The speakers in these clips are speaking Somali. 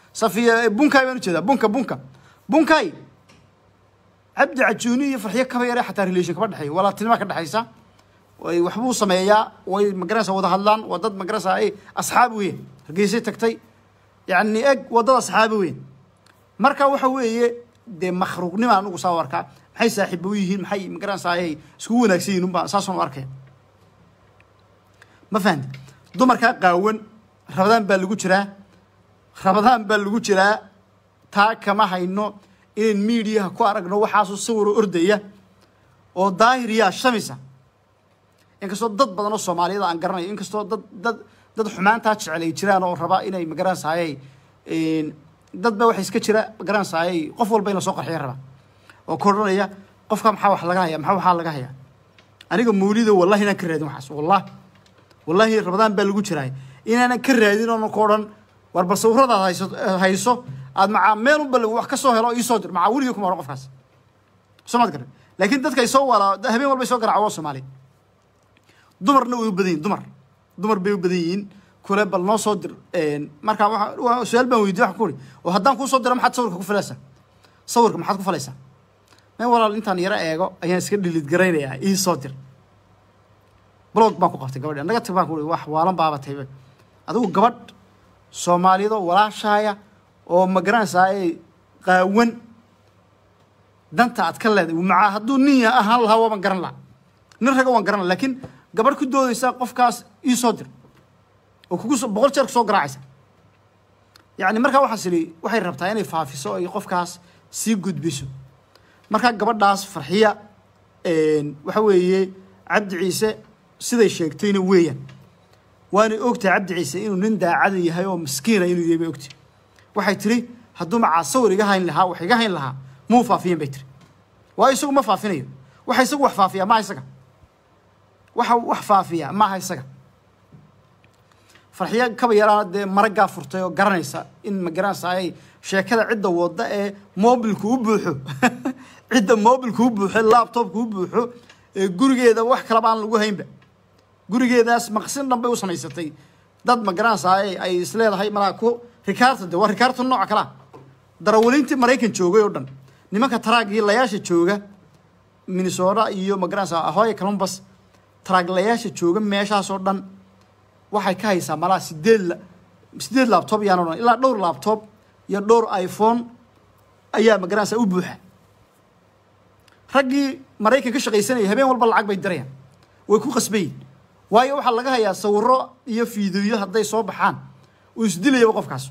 safiya bunkay baan ujeedaa bunka bunka bunkay cabdi cajuuni iyo farxiyo kaba yare xataa relation kama dhexeeyo walaaltinima ka dhexaysa way waxbuu sameeyaa way magaranaysa wada hadlaan waa dad magaranaysa ay asxaab weyn hargeysay tagtay yacni eg waddada asxaabi weyn marka waxa weeye dee makhluuqnima anugu saa u arkaa maxay saaxiibo u yihiin maxay magaranaysa ay iskugu wanaagsan yihiin unbaa saasaan u arkaya ma fahamti dumarkaa qaawan rabadaan baa lagu jiraa rabadaan baa lagu jiraa taa kama hayno inayn miidiyaha ku aragno waxaasoo sawiro ordaya oo daahir yaa shamisa inkastoo dad badan oo soomaaliyada aan garanayo inkastoo dad dad dad xumaantaa jecel ay jiraan oo raba inay magaranaysaayay dad ba waxa iska jira magaranaysaayay qof walba in la soo qarxiya raba oo ka odhanaya qofka maxaa wax laga haya maxaa waxaa laga haya aniga mawlido wallahi inaan ka raadin waxaas wallahi wallahi rabadaan baa lagu jiraay inaanan ka raadin oonan ka odhan war bal sawiradaad hayso hayso aad macaa meel unba wax ka soo helo oo iisoo dir macaa weligii kuma odhan qofkaas soo maad garan laakiin dadka ay soo walaa habeen walba ay soo garaaca waa soomaali dumarna way u badan yihin dumar dumar bay u badan yihiin kule bal noo soo dir markaa waa su-aal baan weydiye waxaan ku uri oo haddaan kuu soo diro maxaad sawirka ku falaysaa sawirka maxaad ku falaysaa meel walaal intaan yaro eego ayaan iska dhilid garaynayaa ii soo dir blog baan ku qabtay gabadhi naga tag baan ku uri wax waalan baabatay adigu gabadh soomaaliyado walaashaaya oo magaranaysaa ay qaawan danta aad ka leedahay macaa hadduu nin ahaan lahaa waaban garan lahaa nin raga waan garan laha laakiin gabadh ku doodaysa qofkaas ii soo dir oo kugu boqol jeer kusoo garaacaysa yacni markaa waxaas idhi waxay rabtaa inay faafiso ay qofkaas sii gudbiso markaa gabadhaas farxiya waxa weeye cabdi ciise siday sheegtayna weeyaan waanay ogtahay cabdi ciise inuu nin daacada yahay oo miskiina inuu yahay bay ogtahay waxay tiri hadduu macaa sawir iga hayn lahaa wax iga hayn lahaa muu faafiyen bay tiri waayo isagu ma faafinayo waxa isagu wax faafiya maaha isaga waxa wax faafiya maaha isaga farxiyo kaba yaraana dee maraggaa furtay oo garanaysa in ma garanaysa ay sheekada cidda wadda ee mobilku u buuxo cidda mobilku u buuxo laptopku u buuxo ee gurigeeda wax kalaba aan lagu haynba gurigeedaas maqsin dhan bay u samaysatay dad ma garanaysa ay ay isleedahay malaa ku rikaarta de waa rikaarta nooca kalaa darawaliintii maraykan joogay oo dhan nimanka taraagii layaasha jooga minnesota iyo ma garanaysa ahoya columbus taraaglayaasha jooga meeshaasoo dhan waxay ka haysaa malaa sideed sideed labtob yaan odhan ilaa dhowr labtob iyo dhowr iphone ayaa ma garanaysa u buuxa raggii maraykan ka shaqaysanaya habeen walba lacag bay dirayaan way ku qasbayin waayo waxaa laga hayaa sawiro iyo fiidiyo hadday soo baxaan uu isdilayaba qofkaas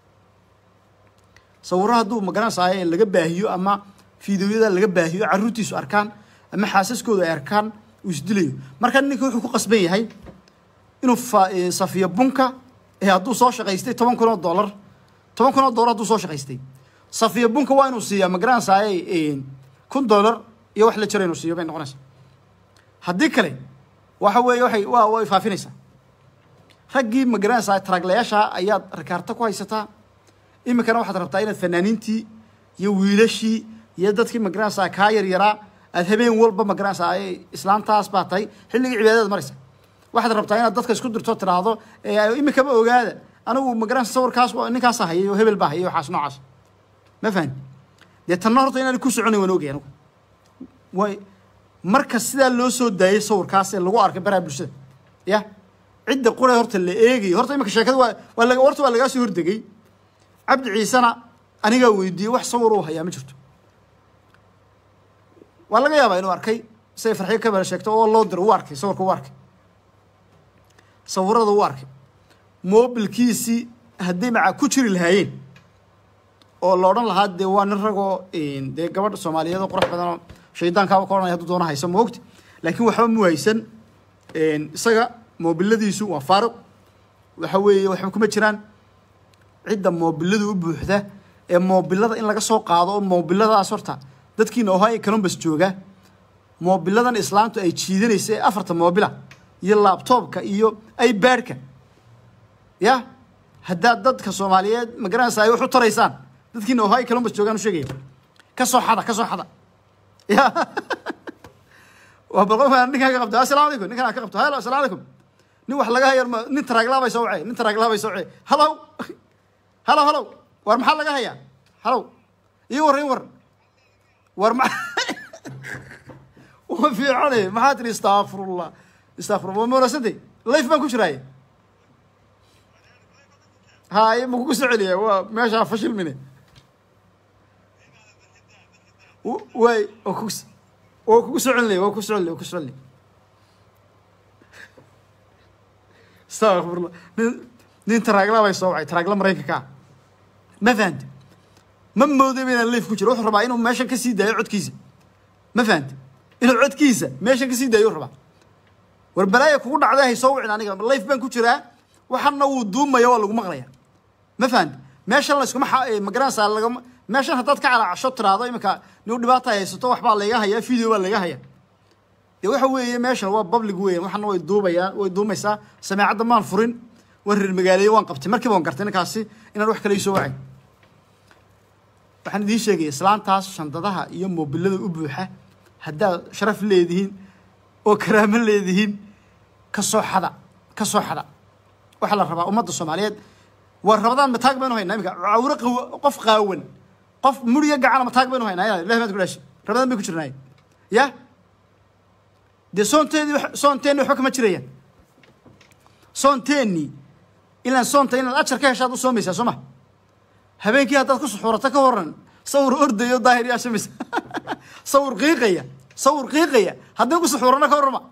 sawiro hadduu magaranaysaay laga baahiyo ama fiidiyoyada laga baahiyo carruurtiisu arkaan ama xaasaskooda ay arkaan uu isdilayo marka ninka wuxuu ku qasban yahay inuu safiyo bunka ee hadduu soo shaqaystay toban kun oo dollar toban kun oo dollar hadduu soo shaqaystay safiyo bunka waa inuu siiyaa magaranaysaay kun dollar iyo wax la jira inuu siiyo bay noqonaysaa haddii kale waxa weeye waxay waa way faafinaysaa raggii magaranaysaa taraaglayaasha ayaad rikaarta ku haysataa iminkana waxaad rabtaa inaad fanaaniintii iyo wiilashii iyo dadkii magaranaysaa kaa yaryaraa aad habeen walba magaranaysaa islaantaas baa tahay xilligii cibaadadaad maraysa waxaad rabtaa inaad dadka isku dirto tiraahdo iminkaba ogaada anigu magaranaysa sawirkaas ninkaasa hayay oo hebel baa hayay waxaas noocaas ma fahmi dee tanna horta inaan ku soconayn waan ogay anigu way marka sidaa loo soo daayay sawirkaas ee lagu arkay baraha bulshada ya cidda qura horta la eegayo horta iminka sheekada waa waa laga horta waa lagaa soo hordegay cabdi ciisena anigaa weydiiyey wax sawir uu hayaa ma jirto waa laga yaabaa inuu arkay siday farxiyo ka bala sheegto oo loo diro uu arkay sawirka uu arkay sawirada uu arkay mobilkiisii hadday macaa ku jiri lahaayeen oo la odhan lahaa dee waa nin ragoo dee gabadha soomaaliyeed oo qurux badan oo shaydaankaaba ka odhanaya hadduu doona haysa ma ogti laakiin waxba mu haysan isaga moobiladiisu waa faaruq waxa weeye waxba kuma jiraan cidda moobiladu u buuxda ee moobilada in laga soo qaado oo moobiladaas horta dadkiina ohio columbus jooga moobiladan islaamtu ay jiidanaysa ee afarta moobila iyo laabtoobka iyo ibaadhka ya haddaad dadka soomaaliyeed magaranaysa ay wax u taraysaan dadkiina ohio columbus joogaan u sheegaya ka soo xada ka soo xada ya waa bal qofkaan ninkaan ka qabto assalaamu calaykum ninkaan ka qabto halo assalaamu calaykum nin wax laga hayar nin taraaglaabay soo wacay nin taraaglaabay soo wacay halow halow halow war maxaa laga hayaa halow ii war ii war war ma wa fiicane maxaa tiri istakfirullah istakfirullah waa moorasantay life baan ku jiraaye haye ma kugu soo celiya waa meeshaa fashil mine W- waay waa kugu s- waa kugu soo celinaya waa kugu soo celinaya waa kugu soo celinaya astaqfirullah nin nin taraagla bay soo wacay taraagla maraykanka ah ma fahante ma moodayba inaan liif ku jiro wuxuu rabaa inuu meeshan ka sii daayo codkiisa ma fahante inuu codkiisa meeshan ka sii daayo rabaa war balaaya kugu dhacday hay soo wicin aniga life baan ku jiraa waxana wuu duumaya waa lagu maqlaya ma fahante meeshan layskuma xa- magaranaysaa lagama meeshan haddaad ka calaacasho tiraahdo iminka nin dhibaata haysato waxbaa layga hayaa video baa layga hayaa dee waxa weeye meeshan waa public weeyaan waxana way duubayaan way duumaysaa sameecadda maan furin waan reer magaaleeye waan qabtay markiiba waan gartay ninkaasi inaan wax kale ii soo wacay waxaan idiin sheegaya islaantaas shandadaha iyo moobilada u buuxa haddaad sharaf leedihiin oo karaamo leedihiin ka soo xada ka soo xada waxaa la rabaa ummadda soomaaliyeed waa rabadaan mataag baynu haynaa iminka cawro qaw qof qaawan qof muriga gacana mataag baynu haynaa yaa ilahi baad ku dhaashi rabadaan bay ku jirnaay ya dee soonteedii wax- soonteenni waxba kama jirayaan soonteenni ilaan soonta inaad ajar ka heshaad u soomaysaa soo ma habeenkii haddaad ku suxuurato ka waran sawir ordayo daahir yaa shamaysa sawir qiiqaya sawir qiiqaya haddii ku suxuurana ka warrama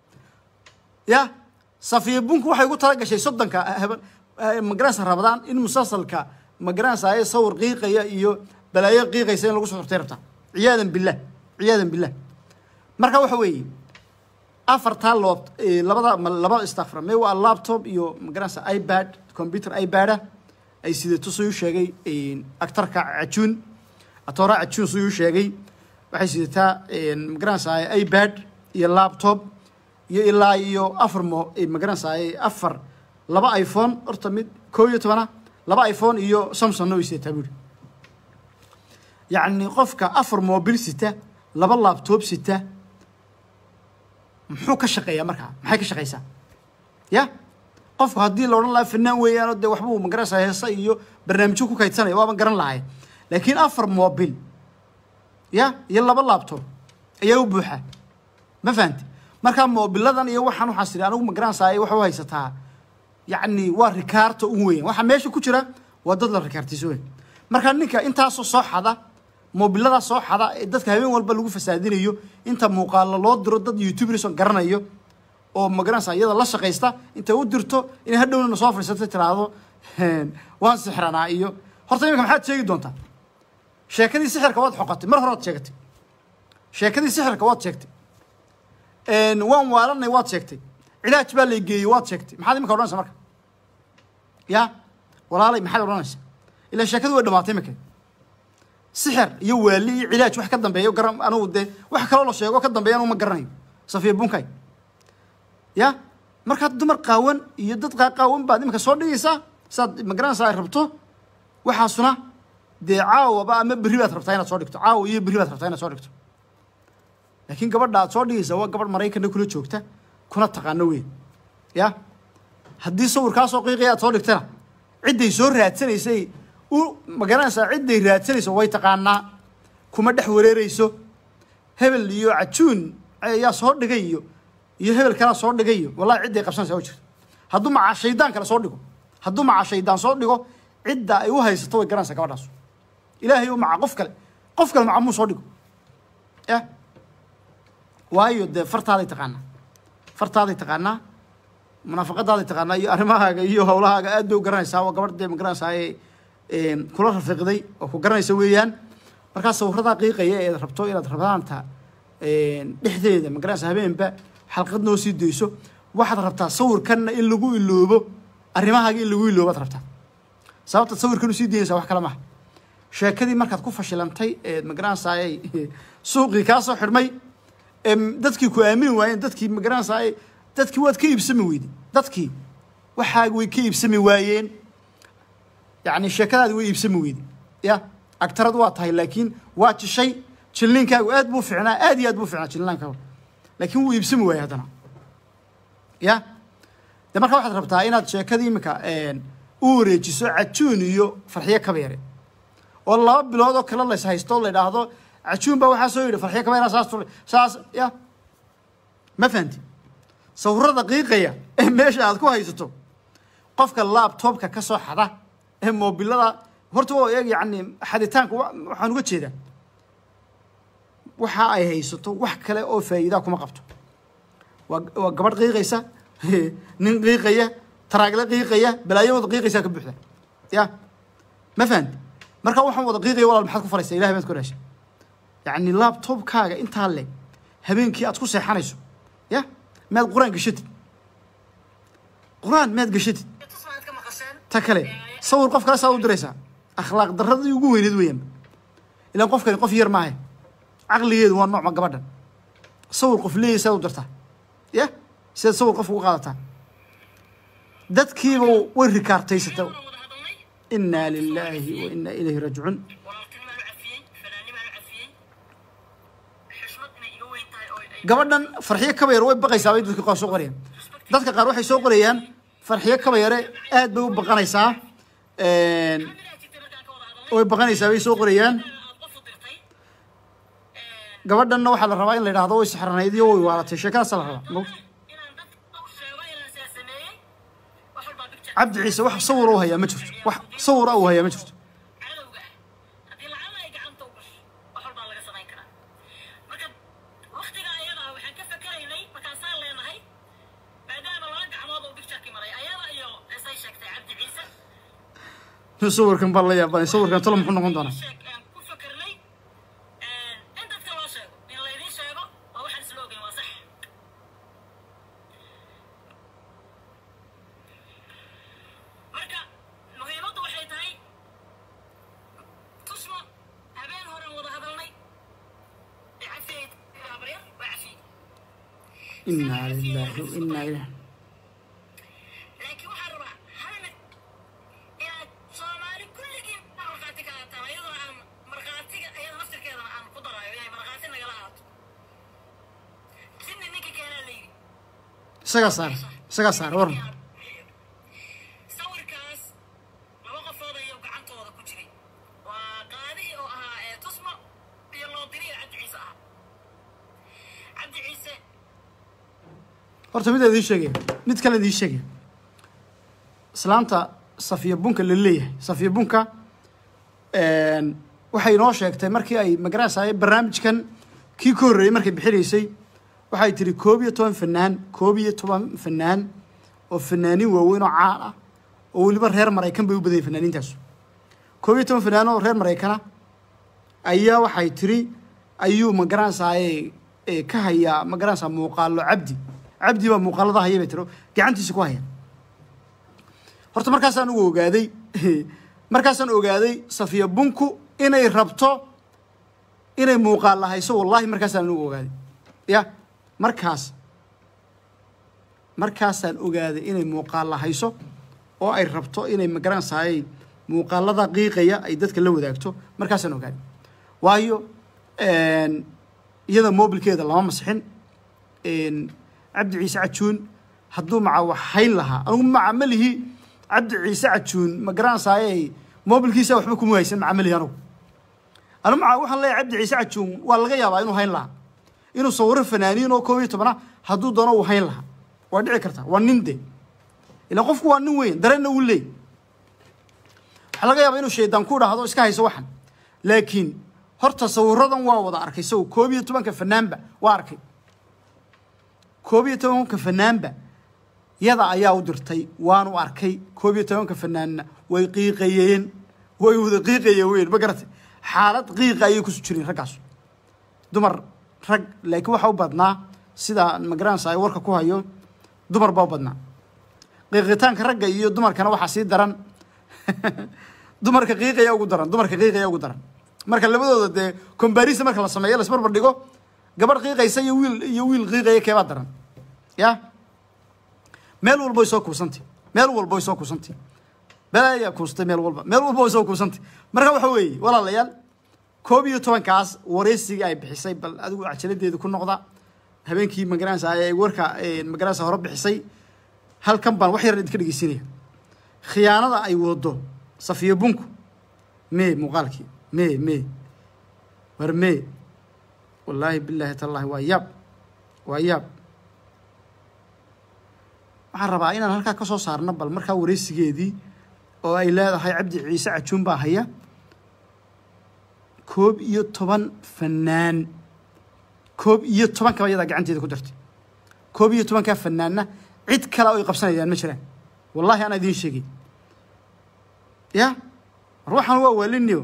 ya safiya bunku waxay ugu tala gashay soddonka haben magaranaysa rabadaan in musalsalka magaranaysa ay sawir qiiqaya iyo balaayo qiiqaysa in lagu suxurtay rabtaa ciyaadan billah ciyaadan billah marka waxa weeye afartaa loob labada ma- laba istakfar me waa laptop iyo magaranaysa ipad computer ipad-a ay sidato suu sheegay actarka cajuun atoora cajuun suu sheegay waxay sidataa magaranaysa ipad iyo laptop iyo ilaa iyo afar mo magaranaysa afar laba iphone horta mid koo iyo tobana laba iphone iyo samsungna way sidataa buuri yacni qofka afar mobil sita laba laptop sita muxuu ka shaqeeyaa markaa maxay ka shaqeysaa ya qofku haddii la odhan lahaa fanaan weeyaanoo dee waxbuu magaranaysaa heesa iyo barnaamijyo ku kaydsanaya waaban garan lahay laakiin afar mobil ya iyo laba laptop ayaa u buuxa ma fahanti markaa moobiladan iyo waxaan waxaan siri anigu magaranaysaa waxa u haysataa yacni waa rikaarta ugu weyn waxaa meesha ku jira waa dad la rikaartiisa weyn markaa ninka intaasoo soo xada moobiladaa soo xada ee dadka habeen walba lagu fasaadinayo inta muuqaalo loo diro dad youtubers oo garanayo oo magaranaysa iyada la shaqaysta intay u dirto inay hadhowna soo fadhiisato tiraahdo waan sixranaa iyo horta iminka maxaad sheegi doontaa sheekadii sixirka waad xoqatay mar hore waad sheegatay sheekadii sixirka waad sheegtay waan waalanay waad sheegtay cilaaj baa lay geeyey waad sheegtay maxaad iminka odhanaysa marka ya walaalay maxaad odhanaysa ilaa sheekadu way dhamaatay iminka sixir iyo waali iyo cilaaj wax ka dambeeya garan anugu dee wax kaloo la sheego ka dambeeya anugu ma garanayo safiya bunkay ya markaad dumar qaawan iyo dad qaaqaawan baad iminka soo dhigaysaa saad magaranaysaa ay rabto waxaasuna dee caawaba ama berri baad rabtaa inaad soo dhigto caawa iyo berri baad rabtaa inaad soo dhigto laakiin gabadha aad soo dhigaysa waa gabadh maraykanna kula joogta kuna taqaano weyn ya haddii sawirkaasoo qiiqaya aad soo dhigtana cidday soo raadsanaysay u magaranaysaa cidday raadsanayso way taqaanaa kuma dhex wareereyso hebel iyo cajuun ayaa soo dhigay iyo iyo hebel kalaa soo dhigay iyo wallahi cidday qabsanaysaa oo jirto hadduu macaa shaydaan kale soo dhigo hadduu macaa shaydaan soo dhigo cidda ay u haysato way garanaysaa gabadhaas ilaahay u maca qof kale qof kale maca muu soo dhigo ya waayo dee fartaaday taqaanaa fartaaday taqaanaa munaafaqadaaday taqaanaa iyo arrimahaaga iyo howlahaaga aad bay u garanaysaa waa gabadh dee magaranaysaa ee kula rafiiqday oo ku garanaysa weeyaan markaa sawiradaa qiiqaya ee rabto inaad rabadaanta dhexdeeda magaranaysa habeenba xalqad noo sii dayso waxaad rabtaa sawirkanna in lagu iloobo arrimahaaga in lagu iloobaad rabtaa sababta sawirkan u sii daynaysaa wax kale maaha sheekadii markaad ku fashilantay ee magaranaysaa suuqii kaa soo xidhmay ee dadkii ku aamini waayeen dadkii magaranaysaa dadkii waad ka iibsami weyday dadkii waxaaga way ka iibsami waayeen yacni sheekadaadi way iibsami weyday ya agtarad waa tahay laakiin waa jishay jilniinkaagu aad buu ficnaa aad iyo aad buu ficnaa jilnaankaagu laakiin wuu iibsami waayey haddana ya de marka waxaad rabtaa inaad sheekadii iminka u wareejiso cajuun iyo farxiyo kabeere oo laba bilood oo kale lays haysto la yidhaahdo cajuun baa waxaa soo yidhi farxiyo kabayra saas tu saas ya ma fahanti sawirada qiiqaya ee meesha aad ku haysato qofka laptopka ka soo xada ee moobilada horta waa eeg yacni xaditaanka wa- waxaan uga jeedaa waxa ay haysato wax kale oo faa'iidaa kuma qabto waa waa gabadh qiiqaysa nin qiiqaya taraagle qiiqaya balaayo wada qiiqaysaa ka buuxda ya ma fahanti marka waxaan wada qiiqaya walaal maxaad ku falaysaa ilahay baad ku dhashay yacni laptopkaaga intaa le habeenkii aad ku seexanayso ya maad qur-aan gashatid qur-aan maad gashatid tusmaad ka maqasheen ta kale sawir qof kale saa u diraysaa akhlaaq darradii ugu weyneed weeyaan ilaan qofkani qof yar maahe caqligeedu waa noocma gabadhan sawir qof leeyahy saad u dirtaa ya sidaad sawir qof ugu qaadataa dadkiiba way rikaartaysata waan wada hadalnay inaa lilaahi wa inaa ilayhi raajicuun walaaltinimaan u cafiyey fanaanimaan u cafiyey xushmad inay iga weyn tahay oo ay gabadhan farxiyo kabayar way baqaysaa bay dadka qaar soo qorayaan dadka qaar waxay soo qorayaan farxiyo kabayare aad bay u baqanaysaa midaa jirtay markaan ka wada hadalnay way baqanaysaa bay soo qorayaan aad qof u dirtay gabadhanna waxaa la rabaa in la yidhaahdo way saxranayd iyo way waalatay sheekadaasa la rabaa Moogta? inaan dad u sheego inaan sidaa sameeyey wax walbaa picture cabdi ciise wax sawir u hayaa ma jirto wax sawir u hayaa ma jirto cadowga ah haddii lacala ay gacanta u gasho wax walbaa laga samayn karaa marka waktiga ayada ah waxaan ka fakeraynay markaasaan leenahay maadaama laba gacmood oo pictureki maray ayada iyo isay sheegtay cabdi ciise sawirkan baa la yaabanay sawirkan talo muxuu noqon doonaa sheeg aan ku fakernay in dadka loo sheego in laydiin sheego waa waxaan isla ogeyn waa sax marka muhiimaddu waxay tahay tusmo habeen horen wada hadalnay ee cafiyey habaryar waa cafiyey inaa lilaahi wa inaa ilayhi laakiin waxaan rabaa halna inaad soomaali kulligii markhaati ka haataan iyadoo aan markhaatiga iyada naftirkeedana aan ku daraayo inay markhaati nagala haato sinni ninka keenaa la yidhi isagaa saara isagaa saara warna sawirkaas laba qofood ayuu gacantooda ku jiray waa qaadihii oo ahaa ee tusmo iyo loodiriya cabdi ciise ahaa cabdi ciise horta mid idiin sheegaya mid kale idiin sheegaya islaanta safiya bunka la leeyahay safiya bunka waxay inoo sheegtay markii ay magaranaysay barnaamijkan kii ka horreeyey markay bixinaysay waxay tiri koob iyo toban fanaan koob iyo toban fanaan oo fanaanin waaweyn oo caan ah oo weliba reer maraykan bay u badanyay fanaaniintaasu koob iyo toban fanaan oo reer maraykana ayaa waxay tiri ayuu magaranaysaay ka hayaa magaranaysaa muuqaalo cabdi cabdi baa muuqaalada haya bay tiri oo gacantiisa ku haya horta markaasaan ugu ogaaday markaasaan ogaaday safiya bunku inay rabto inay muuqaalla hayso wallahi markaasaan ugu ogaaday ya markaas markaasaan ogaaday inay muuqaalla hayso oo ay rabto inay magaranaysaay muuqaalada qiiqaya ay dadka la wadaagto markaasaan ogaaday waayo iyada mobilkeeda lama masixin cabdi ciise cajuun hadduu maca wax hayn lahaa anugu maca malihi cabdi ciise cajuun ma garanaysaayey mobilkiisa waxba kuma haysan maca malihi anugu anu maca waxaan leeyahay cabdi ciise cajuun waa laga yaabaa inuu hayn lahaa inuu sawiro fanaaniin oo koob iyo tobana hadduu doono uu hayn lahaa waa dhici kartaa waa nin de ilaan qofku waa nin weyn dareenna uu leey waxaa laga yaabaa inuu shaydaan ku dhahdo iska hayso waxan laakiin horta sawiradan waa wada arkay saw koob iyo tobanka fanaanba waa arkay koob iyo tobanka fanaanba yada ayaa u dirtay waanu arkay koob iyo tobanka fanaanna way qiiqayeen way wada qiiqayeen weyn ma garatay xaalad qiiqa ayay kusu jireen raggaasu dumar rag laakiin waxa u badnaa sida magaranaysa ay warka ku hayo dumar baa u badnaa qiiqitaanka ragga iyo dumarkana waxaa sii daran dumarka qiiqaya ugu daran dumarka qiiqaya ugu daran marka labadooda dee comparison marka la sameeyo lasbarbar dhigo gabadh qiiqaysa iyo wiil iyo wiil qiiqaya keebaa daran ya meel walba way soo kuusantay meel walba way soo kuusantay belayaa kuustay meel walba meel walba way soo kuusantay marka waxa weeye walaalayaal koob iyo tobankaas wareysigii ay bixisay bal adigu cajaladeeda ku noqda habeenkii magaranaysa ay warka magaranaysa hore bixisay halkan baan wax yar idinka dhegeysinaya khiyaanada ay wado safiya bunku mee muuqaalkii mee mee war mee wallaahi bilaahi tallaahi waa yaab waa yaab waxaan rabaa inaan halkaa ka soo saarno bal markaa wareysigeedii oo ay leedahay cabdi ciise cajuun baa haya koob iyo toban fanaan koob iyo toban kaba iyadaa gacanteeda ku dartay koob iyo tobankaa fanaanna cid kale oo ay qabsanayaan ma jiraan wallahi anaa idiin sheegay ya war waxaan waa waalinio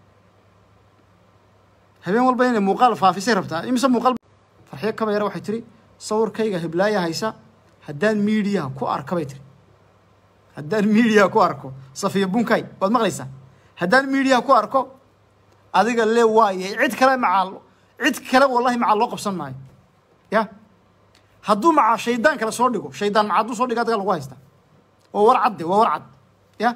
habeen walba inay muuqaal faafisay rabtaa imise muuqaal farxiyo kaba yare waxay tiri sawirkayga heblaaya haysa haddaan miidiyaha ku arka bay tiri haddaan miidiyaha ku arko safiya bunkay waad maqlaysaa haddaan miidiyaha ku arko adiga le waaye cid kale macaal cid kale wallahi macaal loo qabsan maayo ya hadduu macaa shaydaan kale soo dhigo shaydaan maca hadduu soo dhigo adiga lagu haysta waa war cadde waa war cad ya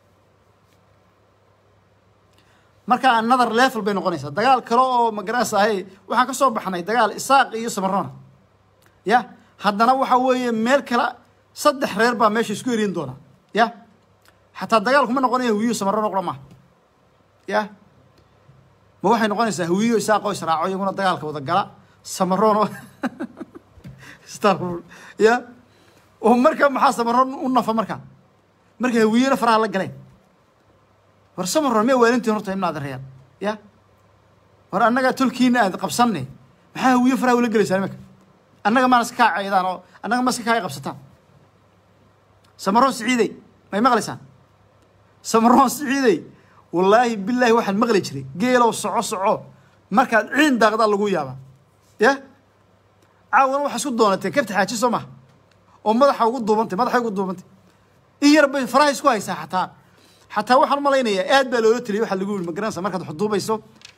marka another level bay noqonaysaa dagaal kale oo magaranaysa ahay waxaan ka soo baxnay dagaal isaaq iyo samarona ya haddana waxa weeye meel kale saddex reer baa meesha isku erin doona ya xataa dagaalku ma noqonaya hawiyo samarona qura maaha ya ma waxay noqonaysaa hawiyo isaaqoo israaco iyaguna dagaalka wada gala samaroon starful ya oo marka maxaa samaroon u nafa marka marka hawiyena faraha la galeen war samaroon miya waalintiin horta imna adan reeyaan ya war annaga tolkiina aad qabsanne maxaa hawiyo faraha ula gelaysaa imanka annaga maana iska kaa caydaan oo annaga ma iska kaaya qabsataan samaroon siciidey may maqlaysaan samaroon siciidey wallaahi bilaahi waxaan maqli jiray geelow soco soco markaad ciin daaqdaa lagu yaabaa ya caawana waxaa isku doonatee kabta xaaji soo maha oo madaxa ugu duubantay madaxay ugu duubantay in yar bay faraha isku haysaa xataa xataa waxaan malaynayaa aad baa loola teliyay waxaa lagu yiri magaranaysa markaad wax duubayso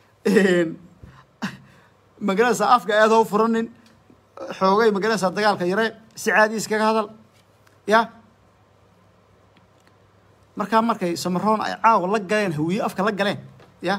magaranaysa afka aad hau furanin xoogay magaranaysaa dagaalka yare si caadi iskaga hadal ya markaa markay samaroon ay caawa la galeen hawiye afka la galeen ya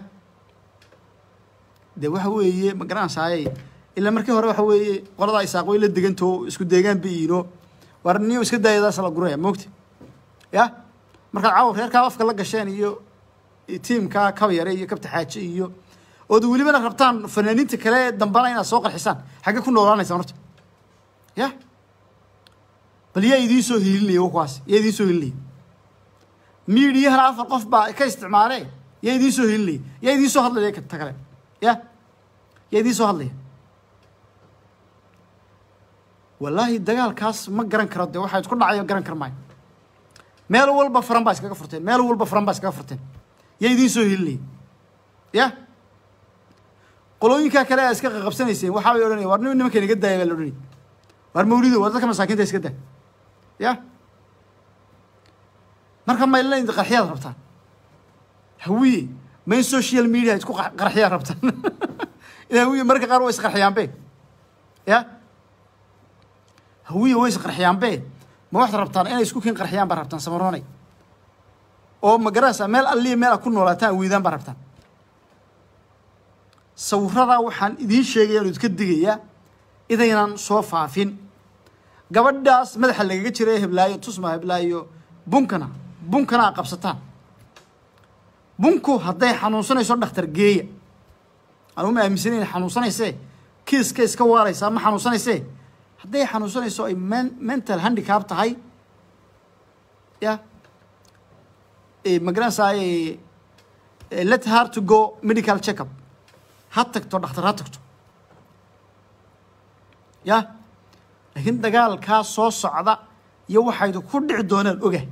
de waxa weeye magaranaysaayay ilaa markii hore waxa weeye qoladaa isaaq way la degantoo isku deegaan bayiino war niyo iska daayadaas la guraya moogta ya markaad caawa reerkaa afka la gasheen iyo tiimkaa kaba yare iyo kabta xaaje iyo ood welibana rabtaan fanaaniinta kale dambana inaad soo qarxisaan xagge ku noolaanaysaan horta ya bal yaa idiin soo hiilinaya kuwaas yaa idiin soo hiilinaya miidiyahana afar qof baa ka isticmaale yaa idiin soo hiilinaya yaa idiin soo hadlaya ta kale ya yaa idiin soo hadlaya wallaahi dagaalkaas ma garan karo de waxaa isku dhacayo garan kar maayo meel walba faran baa iskaga furteen meel walba faran baa iskaga furteen yaa idiin soo hilinaya ya qolooyinkaa kale aa iska qaqabsanayseen waxaa bay odhanaya war nin nimanka inaga daaya baa la odhanaya war mawlido war dadka masaakiinta iska daa ya marka maylan qarxiyaad rabtaan hawiye ma in social media isku qarxiyaad rabtaan in hawiye marka qaar waa isqarxiyaanbe ya hawiye way isqarxiyaanbe ma waxaad rabtaan inay isku kiin qarxiyaan baa rabtaan samaroonay oo ma garanaysaa meel alliya meel aad ku noolaataan weydaan baa rabtaan sawiradaa waxaan idiin sheegaya anu idka digayaa idaynan soo faafin gabadhaas madaxa lagaga jira ee heblaayo tusma heblaayo bunkana bunkana a qabsataan bunku hadday xanuunsanayso dhakhtar geeya anuma aaminsan inay xanuunsanaysee kiiska iska waaraysaa ma xanuunsanaysee hadday xanuunsanayso ay men mental handicap tahay ya magaranaysaa let her to go medical checkup ha tagto dhakhtar ha tagto ya laakiin dagaalkaa soo socda iyo waxaydu ku dhici doonaan oga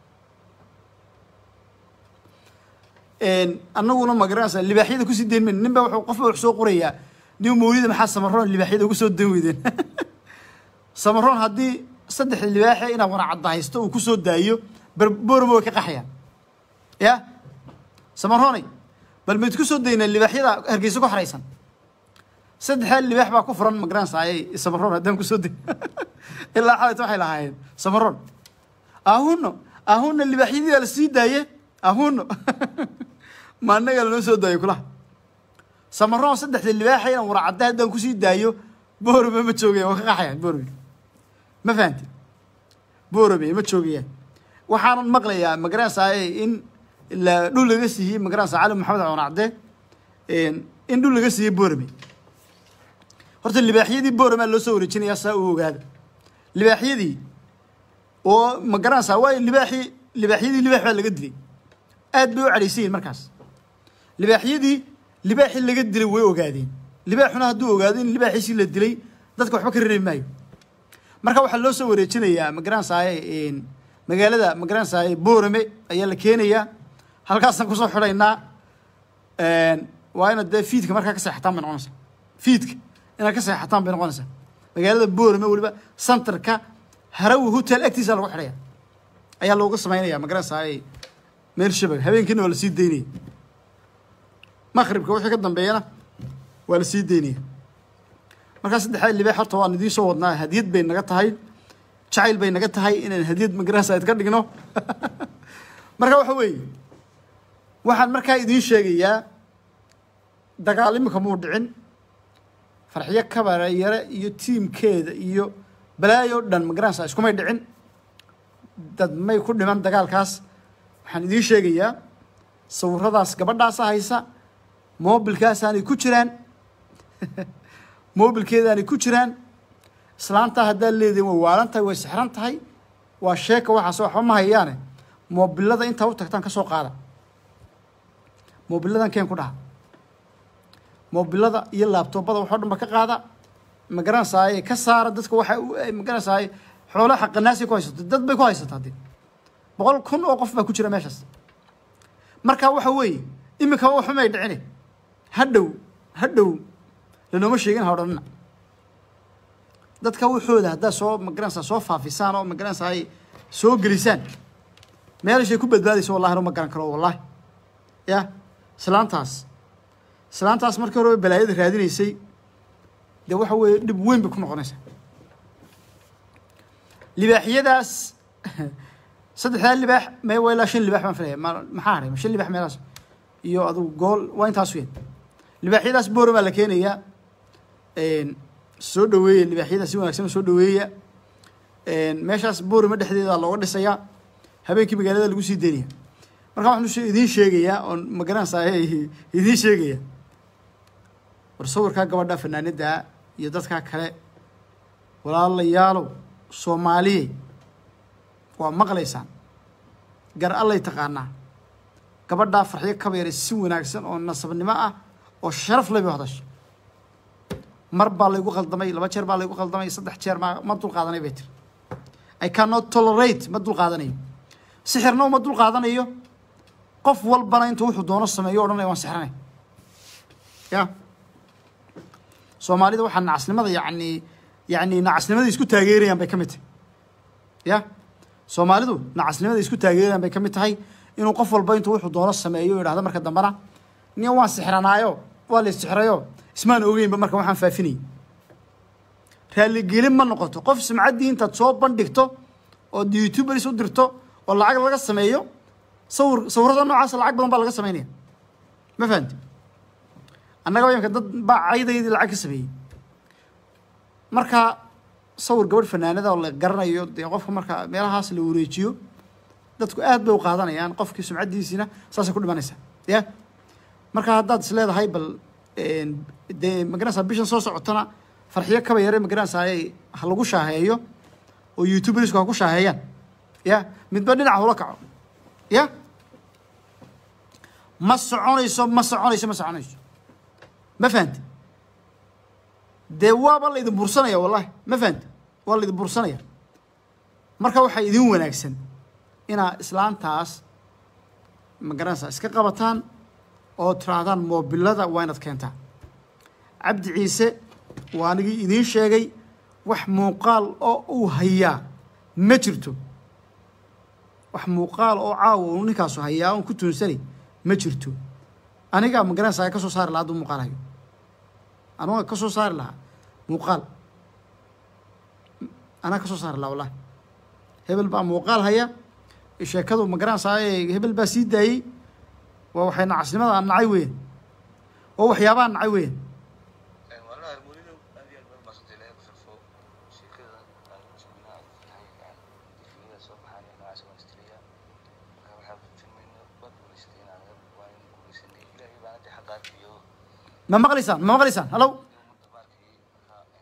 annaguna magaranaysaa libaaxyada kusii dayn mayno nin baa wuxuu qofba wax soo qorayaa nin mawlida maxaa samaroon libaaxyada ugu soo dan weydeen samaroon haddii saddex libaaxe inaad wana cadda haysto uu kusoo daayo bormo way ka qaxayaan ya samaroonay bal mayd ku soo daynaa libaaxyada hargeysa ku xaraysan saddexdaa libaax baa ku furan magaranaysaay samaroon haddaan kusoo dayn ilaa xalayta waxay lahaayeen samaroon ahuno ahuna libaaxyadii baa la sii daaye ahuno ma annaga lanoo soo daayo kulaha samaroon saddexda libaaxa inaan wana cadda haddaan kusii daayo boorame ma joogayaan waa ka qaxayaan boorame ma fahamtid boorame ma joogayaan waxaanan maqlayaa magaranaysaay in la dhul laga siiyey magaranaysa cali maxamed coonacde in dhul laga siiyey boorame horta libaaxyadii boorama loo soo wareejinayaa saa u ogaada libaaxyadii oo ma garanaysaa waayo libaaxii libaaxyadii libaax baa laga dilay aad bay u cadhaysan yihin markaas libaaxyadii libaaxii laga dilay way ogaadeen libaaxuna hadduu ogaado in libaaxiisii la dilay dadka waxba ka reebi maayo marka waxaa loo soo wareejinayaa ma garanaysaa magaalada ma garanaysaa boorame ayaa la keenayaa halkaasaan kusoo xidhaynaa waa inaad dee fiidka markaa ka seexataan bay noqonaysaa fiidka inaad ka seexataan bay noqonaysaa magaalada boorame weliba centerka harawi hotel agtiisa lagu xidhaya ayaa looga samaynaya ma garanaysaa meel shabag habeenkiina waa lasii daynaya maqribka wixii ka dambeeyana waa lasii daynaya markaa saddexdaa libaax horta waan idiin soo wadnaa hadiyad bay naga tahay jacayl bay naga tahay inaan hadiyad ma garanaysaa idka dhigno marka waxa weeye waxaan markaa idiin sheegayaa dagaal imika muu dhicin farxiyo kabare yare iyo tiimkeeda iyo balaayo dhan ma garanaysaa iskumay dhicin dad may ku dhiman dagaalkaas waxaan idiin sheegayaa sawiradaas gabadhaasa haysa moobilkaasaanay ku jiraan moobilkeedaanay ku jiraan islaantaa haddaad leedihin way waalan tahay way sixran tahay waa sheeka waxaas waxba ma hayaane moobilada intaa u tagtaan ka soo qaada moobiladan keen ku dhaha moobilada iyo laabtoobada waxoo dhan ba ka qaada ma garanaysaay ka saara dadka waxa ma garanaysaay xoolaha xaqanaasay ku haysato dad bay ku haysataa dee boqol kun oo qof baa ku jira meeshaas marka waxa weeye imika waxumay dhicine hadhow hadhow lanooma sheegin ha odhanina dadka waxooda haddaad soo magaranaysaa soo faafisaan oo magaranaysaa ay soo gelisaan meelashay ku badbaadayso wallahi ma garan karo wallahi ya islaantaas islaantaas markii hore balaayada raadinaysay dee waxa weeye dhib weyn bay ku noqonaysaa libaaxyadaas saddexdaa libaax me waa ilaa shan libaax baan filaya ma maxaa haray ma shan libaax meelaas iyo adugu gool waa intaas weyn libaaxyadaas boore baa la keenayaa soo dhaweeya libaaxyada si wanaagsan soo dhaweeya meeshaas boorima dhexdeeda looga dhisayaa habeenkii magaalada lagu sii daynaya marka waxaan idiin sheegayaa oon magaranaysaa idiin sheegaya war sawirkaa gabadha fanaanada iyo dadkaa kale walaalayaalow soomaaliyey waa maqlaysaan gar allay taqaanaa gabadhaa farxiyo kabeere si wanaagsan oo nasabnimo ah oo sharaf leh bay hadasha mar baa laygu qaldamay laba jeer baa laygu qaldamay saddex jeer ma ma dul qaadanay bay tiri i cannot tolerate ma dul qaadanayo sixirna uma dul qaadanayo qof walbana intuu wuxuu doono sameeyo odhanaya waan sixranay ya soomaalida waxaa nacasnimada yacni yacni nacasnimada isku taageerayaan bay ka mid tahay ya soomaalidu nacasnimada isku taageerayaan bay ka mid tahay inuu qof walba intuu wuxuu doono sameeyo yidhahdo marka dambena nin waan sixranaayo waa la sixrayo ismaan ogeynba marka waxaan faafinayay raaligelin ma noqoto qof sumcaddii intaad soo bandhigto oo youtubers u dirto oo lacag laga sameeyo sawir sawirada noocaasa lacag badan baa laga sameynaya ma fahamti annaga imka dad baa caydaydii lacag ka sameeyey marka sawir gabadh fanaanada oo la garanayo dee qofka marka meelahaas la wareejiyo dadku aad bay u qaadanayaan qofkii sumcaddiisiina saasay ku dhimanaysaa ya marka haddaad is leedahay bal dee magaranaysaa bishan soo socotana farxiyo kaba yare magaranaysaa ha lagu shaaheeyo oo youtubersku ha ku shaaheeyaan ya midba dhinac hula kaco ya ma soconayso ma soconayso ma soconayso ma fahamti dee waaba la idin bursanaya wallahi ma fahamti waa la idin bursanaya marka waxaa idin wanaagsan inaa islaantaas magaranaysaa iska qabataan oo tirahdaan moobilada waa inaad keentaa cabdi ciise waa anigii idiin sheegay wax muuqaal oo uu hayaa ma jirto wax muuqaal oo caawa uu ninkaasu hayaa oon ku tuunsanay ma jirto anigaa magaranaysaa ka soo saari lahaa hadduu muuqaal hayo anuga ka soo saari lahaa muuqaal anaa ka soo saari lahaa wallahi hebel baa muuqaal haya sheekadu magaranaysaa hebel baa sii daayey waa waxay nacasnimada aan nacay weyn waa waxyaabaha nacay weyn والله المولد هذه البلد ما صدق لها بخلفه شيء كذا المسؤولين في هاي في سبحان الله عز وجل كان حاب في منه بد ولست qaarkiyo ma maqlaysaan ma maqlaysaan hallow ummadda baarkii markaa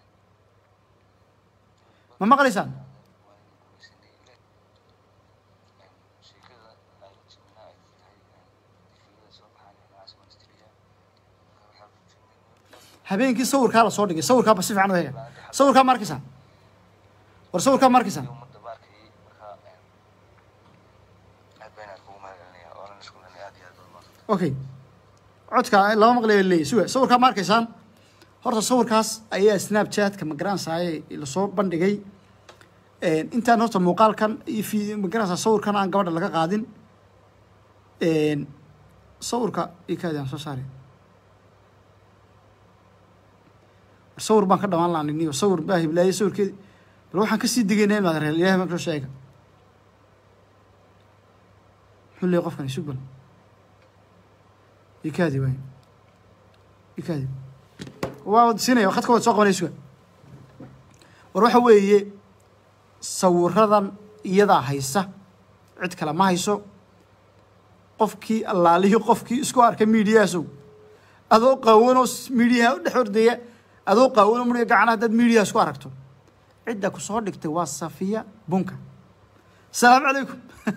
ma maqlaysaan waa in gumaysanay ile sheekada ay jimina ay tahay difiyada soo baxaan noocaas ministriya marka waxaa ku jirnay habeenkii sawirkaa la soo dhigay sawirkaaba si fiican u hega sawirkaa ma arkaysaan war sawirkaa ma arkaysaan ummadda baarkii markaa aad baan aad kugu mahadcelinaya oonan isku lenay aad iyo aad baad maasanta okay codka lama maqlayo leeyahy suga sawirkaa ma arkaysaan horta sawirkaas ayaa snapchatka magaransaye lasoo bandhigay intaan horta muuqaalkan iyo fi magaransa sawirkan aan gabadha laga qaadin sawirka ikaadaan soo saari sawir baan ka dhamaan lahaa niniyo sawir baa hiblaayay sawirkeedi bal waxaan kasii digayna imaad reel ilahay baan kasoo sheega muxuu leeyahy qofkan isug bal ikaadi waay ikaadi waa wad siinaya khadka wad soo qabanaya suga war waxa weeye sawiradan iyadaa haysa cid kale ma hayso qofkii allaalihii qofkii isku arkay miidiyahaasow adoo qaawanoo miidiyaha u dhex ordaya adoo qaawanoo muriga gacana haddaad miidiyaha isku aragto cidda ku soo dhigtay waa safiya bunka asalaamu calaykum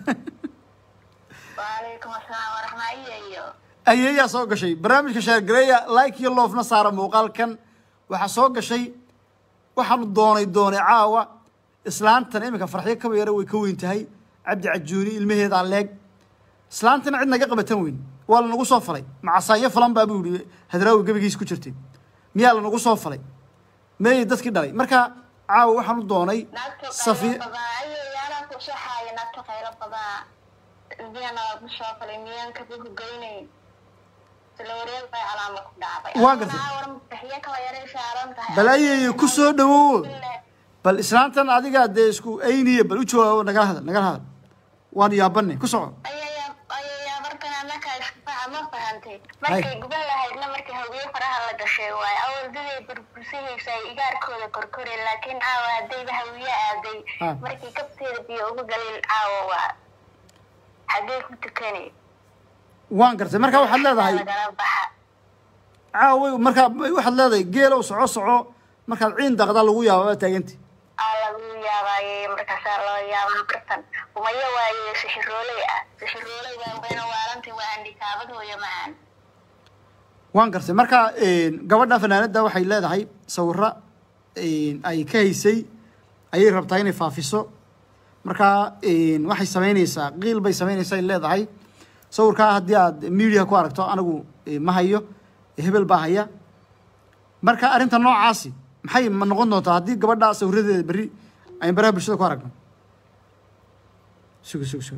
وعليكم السلام ورحمة الله iyo ayeeyaa soo gashay barnaamijka shaargareeya like iyo loofna saara muuqaalkan waxaa soo gashay waxaanu doonay doonay caawa islaantan iminka farxyo kaba yara way ka weyn tahay cabdi cajuuni ilmaheedaa leeg islaantana cid naga qabatan weyn waa lanagu soo falay macasaanyo falan baa buu yihi hadraawi gebigiis ku jirtay miyaa lanagu soo falay meeyay dadkii dhalay marka caawa waxaanu doonay naagta safiya qaylo badan ayay yaala ku shaxaaya naagta qaylo badan miyana ku soo falay miyaan ka ku goynayn sila wareeg bay calaama ku dhacday Waa gartay. war bixiye kala yaray saaran tahay bal ayay ku soo dhawow bal islaantan adigaa dee isku ayniya bal u jawaabo nagala hadal nagala hadal waan yaabane ku soco ayaya ayaya markan anaka isfaca ma fahantay markay guban lahaydna markii hawiye faraha la gashay waaye awaldaday burbursahaysa ay igaarkooda korkoreen laakiin caawa haddayba hawiye aaday Ah. markii kabteeda biyo uga galin caawa waa xaggee ku tukanay waan gartay marka waxaad leedahay lagala baxa caawa markaa waxaad leedahay geelow soco soco markaad ciin daqda lagu yaaba waa taaganti aa lagu yaabaayey markaasaa loo yaabaa bartan umayo waaye sixirooley ah sixirooley baan bayna waalanti waa andhikaabad hooyo macaan waan gartay marka gabadha fanaanada waxay leedahay sawiro ay ka haysay ayay rabtaa inay faafiso marka waxay samaynaysaa qiil bay samaynaysaa ay leedahay sawirkaa haddii aad media ku aragto anigu eh, ma hayo hebel baa haya marka arrinta noocaasi maxay ma noqon doontaa haddii gabadha sawiradeeda berri aynu baraha bulshada ku aragno sugo sugo sugo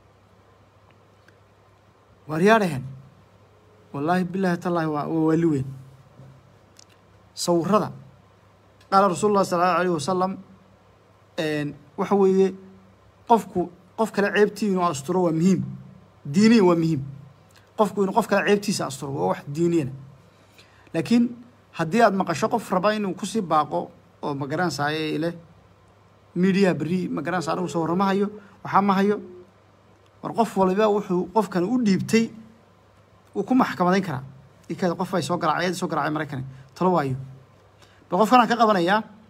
waaryaadhahen wallaahi bilaahi tallaahi waa waa waali weyn sawirada qaala rasuulu llahi sala allahu alayhi wasalam waxa weeye qofku qof kale ceebtii inuu asturo waa muhiim diiniyan waa muhiim qofku inuu qof kale ceebtiisa asturo waa wax diiniyana laakiin haddii aad maqasho qof raba inuu kusii baaqo oo magaranaysaye leh media berri magaranaysa anigu sawirro ma hayo waxaa ma hayo war qof waliba wuxuu qofkan u dhiibtay wuu ku maxkamadayn karaa ikaada qof ay soo garacay ayad soo garacay maraykani talo waayo bal qofkan aan ka qabanayaa